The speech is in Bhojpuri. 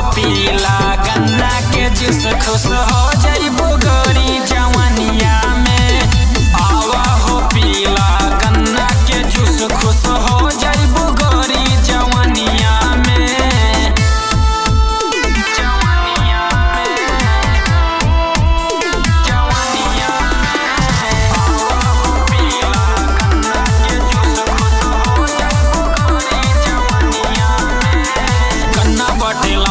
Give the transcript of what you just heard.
पीला गन्ना के जूस खुश हो जइबो गोरी जवनिया में आवा हो पीला गन्ना के जूस खुश हो जइबो गोरी जवनिया में जवनिया में जवनिया में आवा हो पीला गन्ना के जूस खुश हो जइबो गोरी जवनिया में गन्ना बटेला